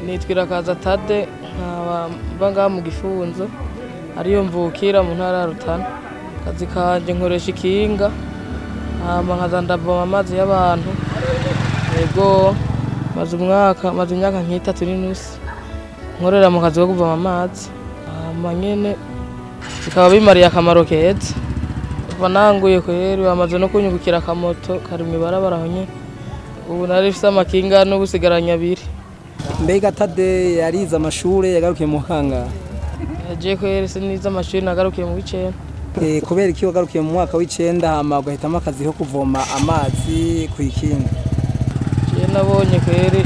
nitwira kaza tade nkaba mba ngaha mu gifunzo ariyo mvukira mu ntara ya Rutana akazi kanje nkoresha ikinga hama nkaza ndavoma amazi y'abantu yego maze umwaka maze imyaka nk'itatu n'inusu nkorera mu kazi ko kuvoma amazi hama nyene bikaba bimariye akamaro keza kuva nanguye kweri bamaze no kunyungukira akamoto kari mw'ibarabara aho nyene ubu nari mfise amakinga n'ubusigaranya abiri mbega tade yarize amashure yagarukiye mu kanga yagiye kweri sinize amashuri nagarukiye mu w'icenda Eh, kubera iki wagarukiye mu mwaka w'icenda hama ugahitamo akazi ko kuvoma amazi ku ikinga je nabonye kweri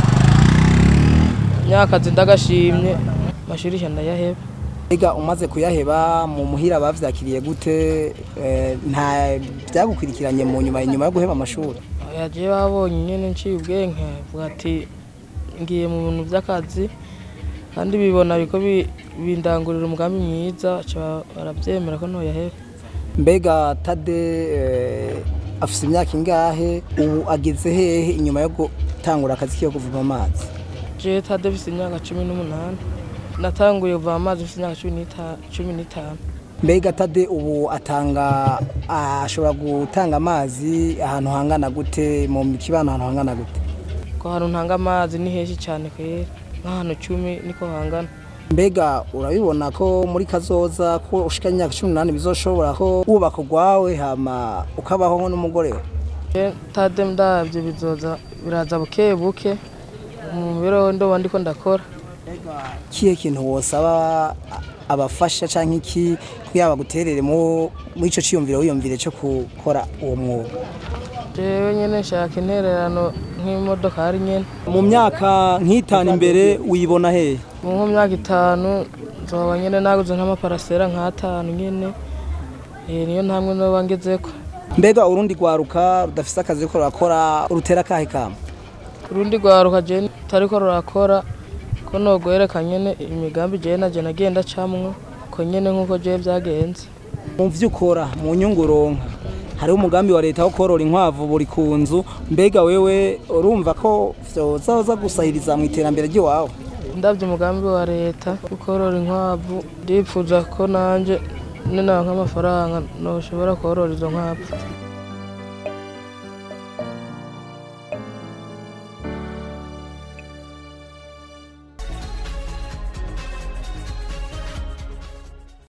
nyakazi ndagashimye amashuri ijana ndayaheba mbega umaze kuyaheba mu muhira bavyakiriye gute Eh, nta vyagukurikiranye mu nyuma inyuma yo guheba amashuri yagiye babonye nyene nciye ubwenge vuga ati ngiye mu bintu vy'akazi kandi bibona biko bi- bindangurira umugambi mwiza baca baravyemera ko ntoyaheba mbega tade eh, afise imyaka ingahe ubu ageze hehe inyuma yo gutangura akazi kiyo kuvoma amazi je tade mfise imyaka cumi n'umunani natanguye kuvoma amazi mfise imyaka cumi n'ita- cumi n'itanu mbega tade ubu atanga ashobora gutanga amazi ahantu hangana gute mu kibano ahantu hangana gute ko hantu ntanga amazi ni henshi cane kwera nk'ahantu cumi niko hangana mbega urabibona ko muri kazoza ko ushika imyaka cumi n'umunani bizoshobora ko wubaka urwawe hama ukabaho nko n'umugore we Je tade ndavye bizoza biraza buke buke mu mibereho ndoba ndiko ndakora kihe kintu wosaba abafasha canke iki kuyaba guterere mu muri ico ciyumviro wiyumvire cyo gukora uwo mwuga jewe nyene nshaka intererano nk'imodokari nyene mu myaka nk'itanu imbere wibona hehe mu nko myaka itanu nzoba nyene naguze nk'amaparasera nk'atanu nyene Eh, niyo ntamwe noba ngezeko mbega urundi rwaruka rudafise akazi ruriko rurakora urutera akahe kama urundi rwaruka je rutariko rurakora ko nogwereka nyene imigambi jewe naje nagenda camwo ko nyene nk'uko jewe vyagenze mu vyo ukora mu nyungu uronka hariho umugambi wa leta wo korora inkwavu buri ku nzu mbega wewe urumva ko vyozaza gusahiriza mu iterambere ry'iwawe ndavye umugambi wa leta ukorora inkwavu ndipfuza ko nanje ninaronka amafaranga noshobora korora izo nkwavu